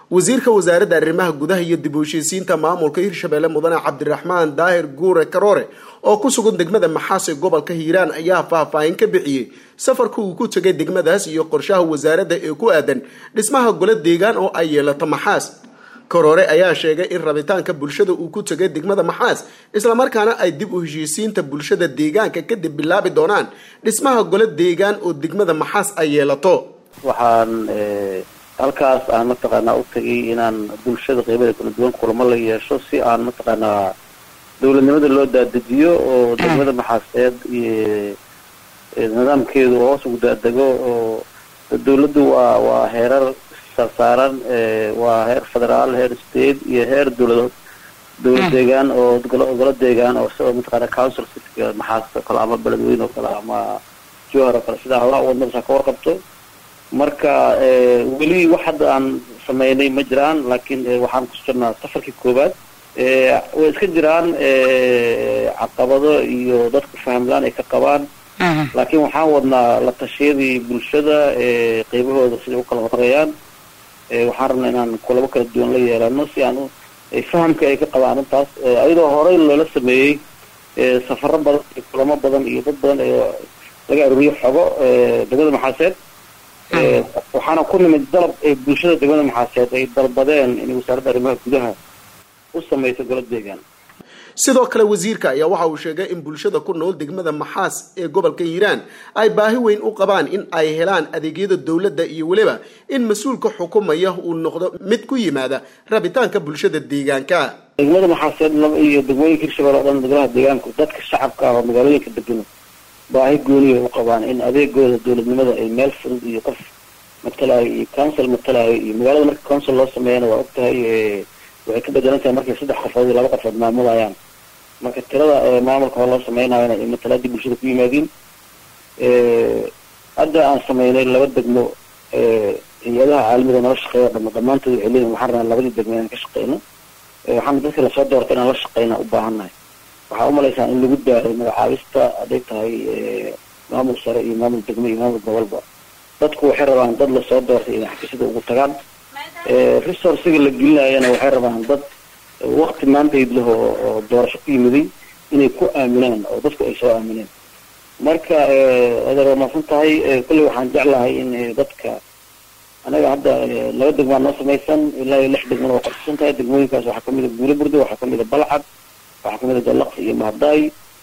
wasiirka wasaaradda arrimaha gudaha iyo dib u heshiisiinta maamulka hirshabelle mudane cabdiraxmaan daahir guure karoore oo ku sugan degmada maxaas ee gobolka hiiraan ayaa faahfaahin ka bixiyey safarka uu ku tegay degmadaas iyo qorshaha wasaaradda ee ku aadan dhismaha golo deegaan oo ay yeelato maxaas karoore ayaa sheegay in rabitaanka bulshada uu ku tegay degmada maxaas islamarkaana ay dib u heshiisiinta bulshada deegaanka kadib bilaabi doonaan dhismaha golo deegaan oo degmada maxaas ay yeelato waxaan halkaas aan mataqaanaa u tagay inaan bulshada qeybada kala duwan kulamo la yeesho si aan mataqaanaa dowladnimada loo daadajiyo oo degmada maxaaseed iyo nidaamkeedu hoos ugu daadego oo dawladdu waa waa heerar sarsaaran waa heer federaal heer state iyo heer dowlad dowlad deegaan oo golo deegaan oo sida mataqaana council cityga maxaas oo kale ama beledweyne oo kale ama jowhar oo kale sidaa howlaha wadnadaasa ka warqabto marka weli wax hadda aan sameynay ma jiraan laakiin waxaan ku jirnaa safarkii koowaad way iska jiraan caqabado iyo dadku fahamlaan ay ka qabaan laakiin waxaan wadnaa la tashiyadii bulshada qeybahooda siday u kala horeeyaan waxaan rabnaa inaan kulabo kala duwan la yeelano si aan fahamka ay ka qabaan intaas ayadoo horey loola sameeyey safaro badan iyo kulamo badan iyo dad badan ee laga aruuriyo xogo degmada maxaaseed waxaana ku nimid dalab ee bulshada degmada maxaaseed ay dalbadeen in wasaaradda arrimaha gudaha u sameyso golo deegaan sidoo kale wasiirka ayaa waxa uu sheegay in bulshada ku nool degmada maxaas ee gobolka hiiraan ay baahi weyn u qabaan in ay helaan adeegyada dowladda iyo weliba in mas-uulka xukumaya uu noqdo mid ku yimaada rabitaanka bulshada deegaanka degmada maxaaseed iyo degmooyinka hirshabelle o dhan degmadaha deegaanku dadka shacabka ah oo magaalooyinka degan baahi gooniya u qabaan in adeegooda dowladnimada ay meel fudud iyo qof matalayo iyo council matalayo iyo magaalada marka council loo sameeyana waa ogtahay waxay ka bedelan tahay markay saddex qofood iyo laba qofood maamulayaan marka tirada maamulka hor loo sameynayona ay matalaadii bulshada ku yimaadiin hadda aan sameynay laba degmo hay-adaha caalamiga nala shaqeeya dhama dhammaantood waxay leeyihin waxaan rabnaa labadii degmo inaan ka shaqeyno waxaana dadka lasoo doortay inaan la shaqeyna u baahannahay waxaa umalaysaa in lagu daaray magacaabista hadday tahay maamul sare iyo maamul degmo iyo maamul gobolba dadku waxay rabaan dad lasoo doortay inay xafiisyada ugu tagaan resourciga la gelinayana waxay rabaan dad wakti maantayd leh oo doorasho ku yimiday inay ku aaminaan oo dadku ay soo aamineen marka adeer waa maasan tahay kolley waxaan jeclahay in dadka anaga hadda laba degmaa noo samaysan ilaa iyo lix degmana waa qorsisan tahay degmooyinkaas waxaa kamid a guule burdo waxaa kamid a balcad waxaa kamid a dalaqsi iyo mahadaay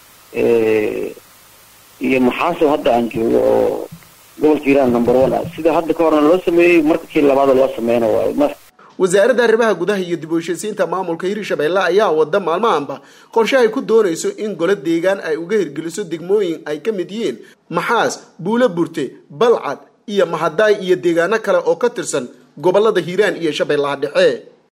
iyo maxaasow hadda aan joogo oo gobolka hiiraan number one ah sida hadda ka horna loo sameeyey marka kii labaada loo sameyna waayo wasaaradda arrimaha gudaha iyo dib u heshiisiinta maamulka hirshabelle ayaa wada maalmahanba qorshe ay ku doonayso in golo deegaan ay uga hirgeliso degmooyin ay ka mid yihiin maxaas buulo burte balcad iyo mahadaay iyo deegaano kale oo ka tirsan gobolada hiiraan iyo shabeellaha dhexe